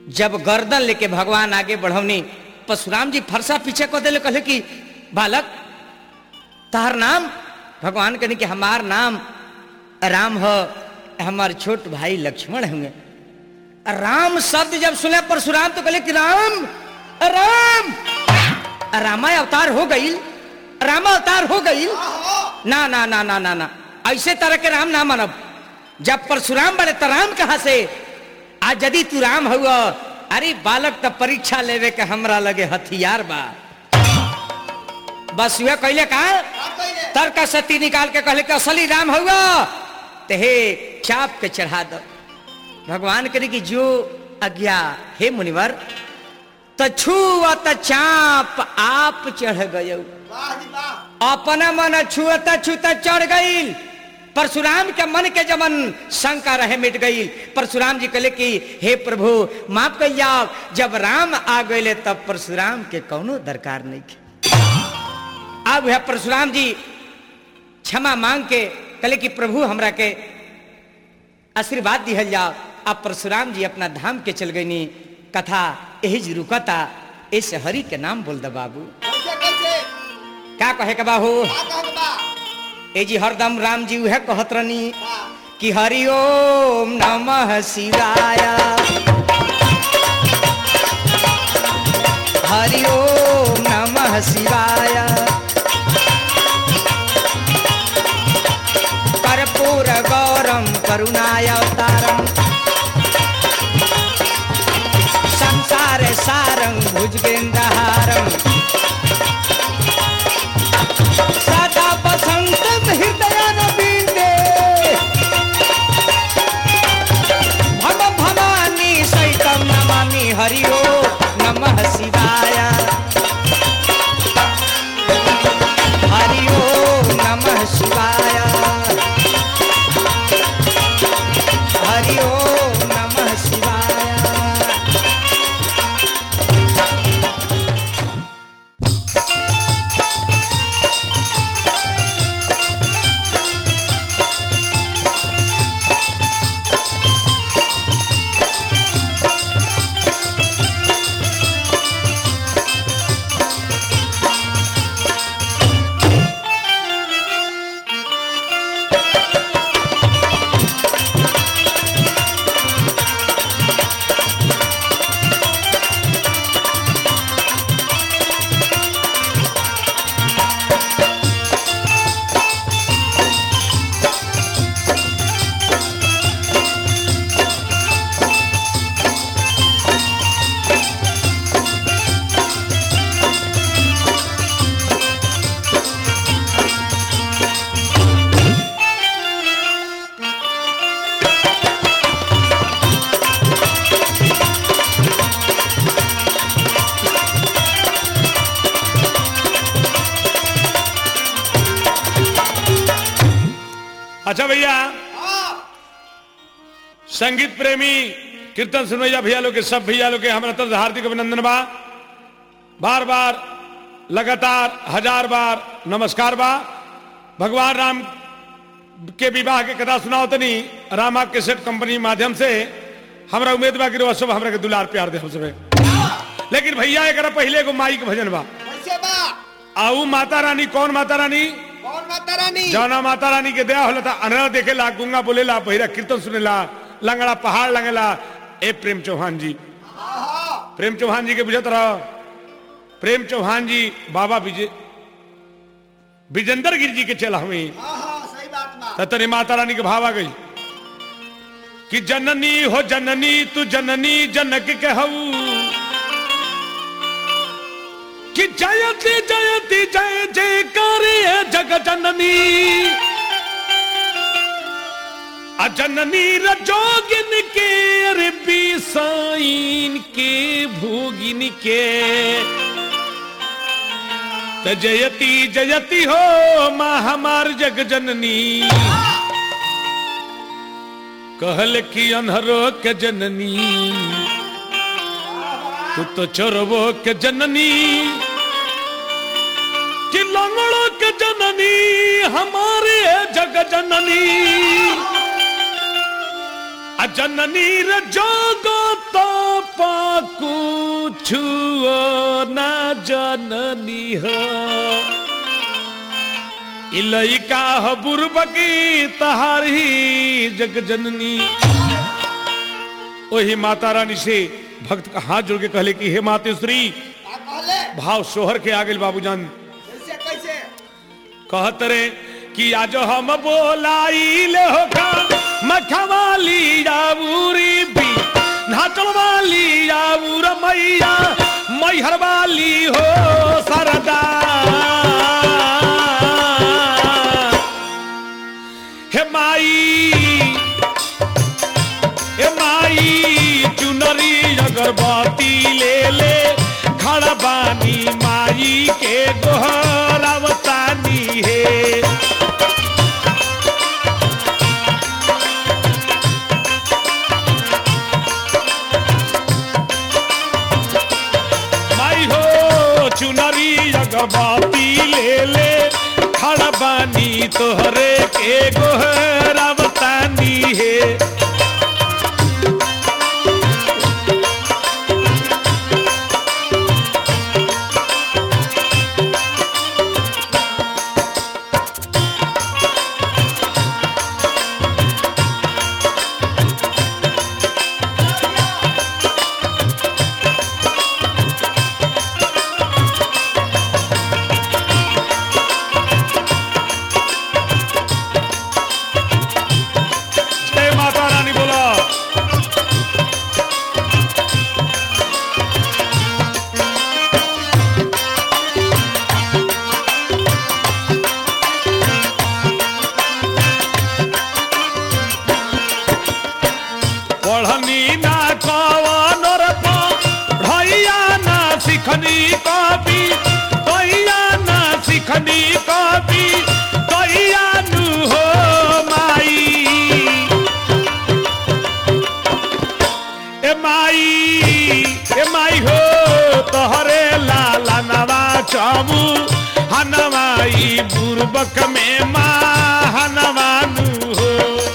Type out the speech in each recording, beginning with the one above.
जब गर्दन लेके भगवान आगे बढ़वनी परशुराम जी फरसा पीछे को दिले कहले कि बालक तार नाम भगवान कहने कि हमार नाम राम हो हमार छोट भाई लक्ष्मण होंगे राम शब्द जब सुने परशुराम तो कहले कि राम राम रामा अवतार हो गई रामा अवतार हो गई ना ना ना ना ना ना ऐसे तरह के राम ना मानब जब परशुराम बड़े तो राम कहा से आज यदि तू राम हुआ अरे बालक तो परीक्षा लेवे के हमरा लगे हथियार बा बस वह कहले का तर्क सती निकाल के कहले कि असली राम हुआ ते हे चाप के चढ़ा दो भगवान करे कि जो आज्ञा हे मुनिवर त छुअत चाप आप चढ़ गयो अपना मन छुअत छुत चढ़ गईल परशुराम के मन के जमन शंका रहे मिट गई परशुराम जी कहले कि हे प्रभु माफ कहिया जब राम आ गए तब परशुराम के कौनो दरकार नहीं थे अब वह परशुराम जी क्षमा मांग के कहले कि प्रभु हमरा के आशीर्वाद दिहल जाओ अब परशुराम जी अपना धाम के चल गई कथा यही जी रुकता इस हरि के नाम बोल दे बाबू क्या कहे के बाहू ए जी हरदम राम जी उहे कहत रहनी कि हरि ओम नमः शिवाय हरि ओम नमः शिवाय कर्पूर गौरम करुणाय अवतारम संसार सारं भुजगेन्द्रहारम सदा बसंतम हृदय नवीने भव भवानी सहितम नमामि हरि ओम नमः शिवाय हरि ओम नमः शिवाय हरि ओम नमः शिवाय अच्छा भैया संगीत प्रेमी कीर्तन सुनैया भैया लोग के सब भैया लोग के हमारा तरफ से हार्दिक अभिनंदन बा बार बार लगातार हजार बार नमस्कार बा भगवान राम के विवाह के कथा सुनाओ तनी रामा के सेट कंपनी माध्यम से हमरा उम्मीद बा कि रोज सब हमरा के दुलार प्यार दे हम सबे लेकिन भैया एकरा पहले एगो माई के भजन बा कैसे बा आऊ माता रानी कौन माता रानी कौन माता रानी जौना माता रानी के दया होला था अनरा देखेला गुंगा बोलेला बहिरा कीर्तन सुनेला लंगड़ा पहाड़ लंगेला ए प्रेम चौहान जी प्रेम चौहान जी के बुझत रहो प्रेम चौहान जी बाबा विजय विजेंद्र गिर जी के चला हुई हाँ हाँ सही बात बा तनी माता रानी के भाव आ गई कि जननी हो जननी तू जननी जनक कहू कि जयति जयति जय जय करे जग जननी अजननी रजोगिन के अरे बीसाइन के भोगिन के त जयति जयति हो माँ हमार जग जननी कहल की अनहरो के जननी तू तो चोरबो के जननी कि लंगड़ो के जननी हमारे जग जननी अजननी रे जोगो तो पाकुछुओ ना जननी हो ई लइका ह बुरबकी तहारी जग जननी ओही माता रानी से भक्त का हाथ जोड़ के कहले कि हे मातेश्वरी का कहले भाव सोहर के आगे बाबूजान कैसे कैसे कहत रे कि आज हम बोलाई ले हो का मखवाली जाबूरी भी नाचल वाली जाबूर मैया मैहर वाली हो सरदा हे माई ए माई चुनरी अगरबत्ती ले ले खड़ा बानी माई के गोहरावतानी हे माई हो चुनरी अगरबत्ती ले ले खड़ा बानी तोहरे के गोहरावतानी हे जय माता रानी बोला पढ़नी ना कवन भैया ना सिखनी कवि भैया ना सिखनी कवि भैया नु हो माई ए माई ए माई हो तोहरे लाला नवा चाबू हनवाई बुरबक में माँ हनवानु हो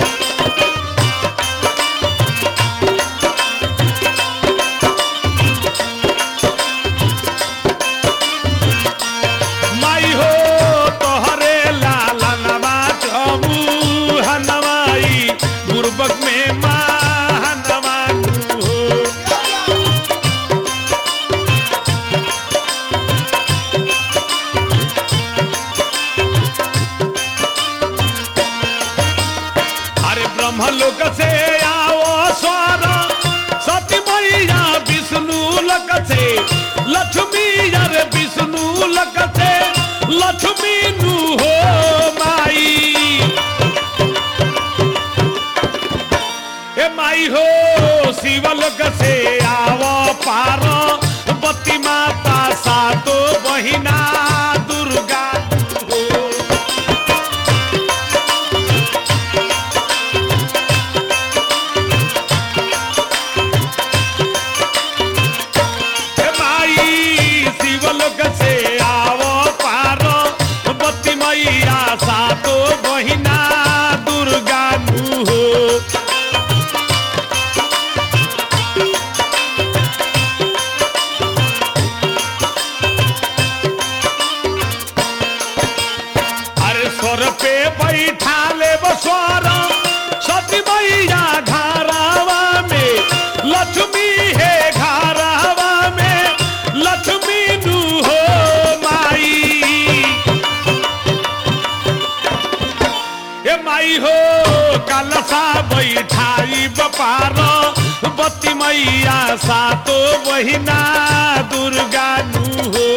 माई हो तोहरे लाला नवा चाबू हनवाई बुरबक में माँ हनवानु हो अरे ब्रह्म लोक से आओ स्वर सती मैया विष्णु लोक से लक्ष्मी अरे विष्णु लोक से लक्ष्मी नु हो माई ए माई हो शिव लोक से आओ पार बत्ती माता सातो बहिना दुर्गा हो हे माई शिवलोक से आवो पार बत्ती मैया सातो बहिना दुर्गा नु हो अरे स्वर पे बैठा ले स्वर सती मैया घरावा में लक्ष्मी है घरावा में लक्ष्मी नु हो माई ए माई हो कलसा बैठाई बपार बत्ती मैया सातो बहिना दुर्गा नु हो